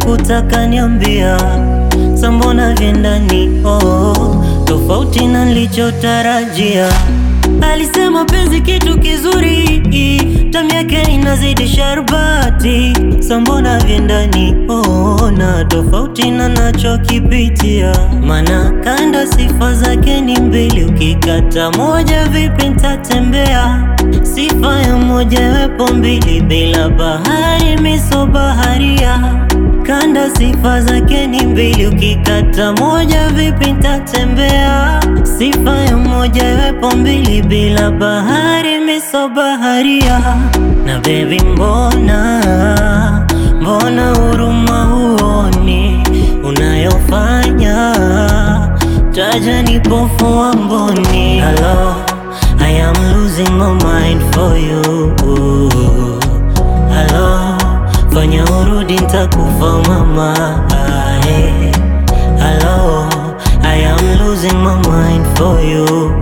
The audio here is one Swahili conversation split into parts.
kutaka niambia sambona vyendani oh, tofauti na nilichotarajia. Alisema penzi kitu kizuri, tamu yake inazidi sharbati, sambona vyendani oh, na tofauti na nachokipitia, mana kanda sifa zake ni mbili, ukikata moja vipi ntatembea? Sifa ya moja wepo mbili, bila bahari miso baharia kanda sifa zake ni mbili, ukikata moja vipi ntatembea? Sifa ya moja iwepo mbili, bila bahari miso baharia. Na baby, mbona mbona huruma huoni unayofanya? Taja nipofua mboni. Hello, I am losing my mind for you. Hello, fanya urudi ntakufa mama. Ae. Hello, I am losing my mind for you.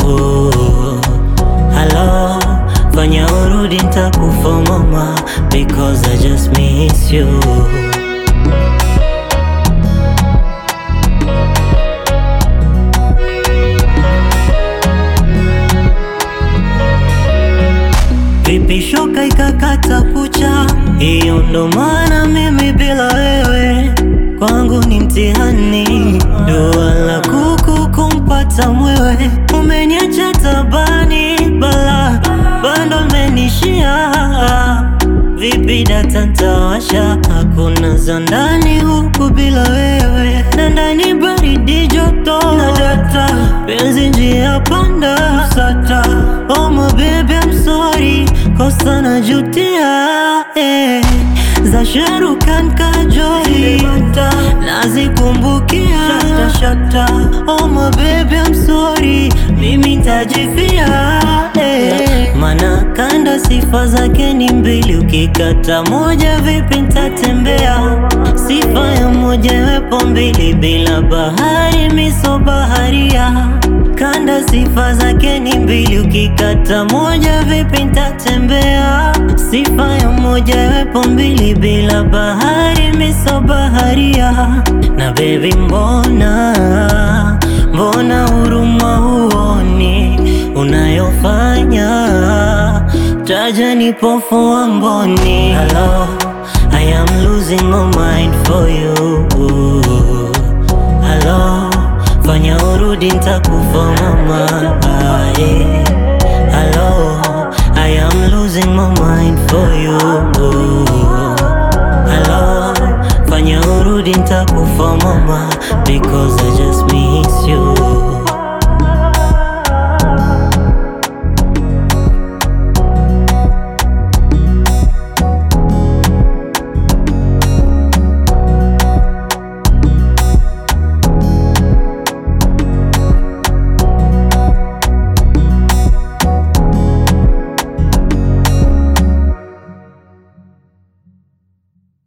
Hello, fanya urudi ntakufa mama because I just miss you. Vipi shoka ikakata kucha, hiyo ndo maana mimi bila wewe kwangu ni mtihani. Dua la kuku kumpata mwewe, umeniacha tabani, bala bando menishia. Vipi data ntawasha, hakuna za ndani huku bila wewe, na ndani baridi joto na data, penzi njia panda sata. Oh my baby I'm sorry, kosa najutia eh. Za Sharukan Kajoli nazikumbukia shata, shata. Oh my baby I'm sorry, mimi ntajifia eh. Mana kanda sifa zake ni mbili, ukikata moja vipi ntatembea? Sifa ya moja iwepo mbili, bila bahari miso baharia kanda sifa zake ni mbili, ukikata moja vipi ntatembea? Sifa ya moja iwepo mbili, bila bahari miso baharia. Na baby, mbona mbona huruma huoni unayofanya? Taja nipofua mboni. Hello, I am losing my mind for you. Hello, fanya urudi ntakufa mama. Aye. Hello, I am losing my mind for you. Hello, fanya urudi ntakufa mama because I just miss you.